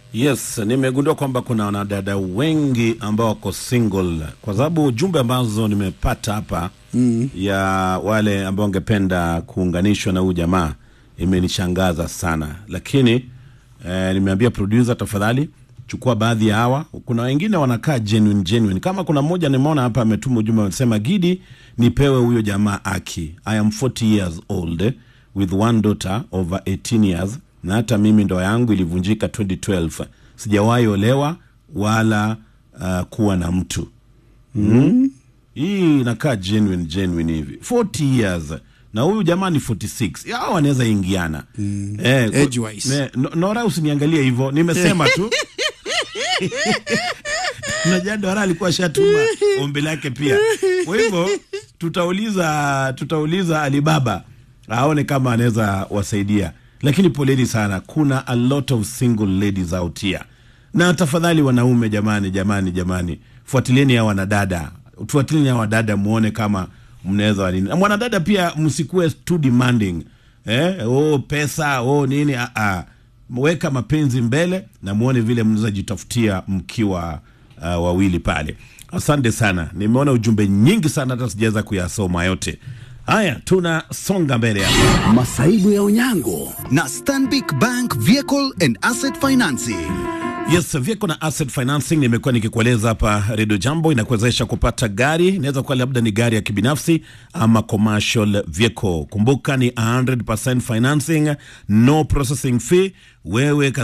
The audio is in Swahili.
Yes, nimegundua kwamba kuna wanadada wengi ambao wako single, kwa sababu jumbe ambazo nimepata hapa mm. ya wale ambao wangependa kuunganishwa na huyu jamaa imenishangaza sana, lakini eh, nimeambia producer, tafadhali chukua baadhi ya hawa. Kuna wengine wanakaa genuine genuine, kama kuna mmoja nimeona hapa ametuma ujumbe anasema, Gidi, nipewe huyo jamaa Aki, I am 40 years old with one daughter over 18 years na hata mimi ndoa yangu ilivunjika 2012 sijawahi olewa wala uh, kuwa na mtu mm. hii inakaa genuine genuine hivi 40 years na huyu jamaa ni 46 hao wanaweza ingiana mm. eh, ku- Age-wise. ne- no- Nora usiniangalie hivyo nimesema tu najua Dora alikuwa ashatuma ombi lake pia. Kwa hivyo tutauliza tutauliza Alibaba aone kama anaweza wasaidia, lakini poleni sana, kuna a lot of single ladies out here. Na tafadhali wanaume, jamani, jamani, jamani, fuatilieni hawa wanadada, fuatilieni hawa wadada, muone kama mnaweza wanini. Na mwanadada pia msikuwe too demanding eh, oh, pesa oh, nini ah, ah. Weka mapenzi mbele na muone vile mnaweza jitafutia mkiwa uh, wawili pale. Asante sana, nimeona ujumbe nyingi sana, hata sijaweza kuyasoma yote. Haya, tunasonga mbele hapa. Masaibu ya Onyango na Stanbic Bank Vehicle and Asset Financing. Yes, Vyeko na Asset Financing nimekuwa nikikueleza hapa Radio Jambo, inakuwezesha kupata gari, inaweza kuwa labda ni gari ya kibinafsi ama commercial vehicle. Kumbuka ni 100% financing, no processing fee. Wewe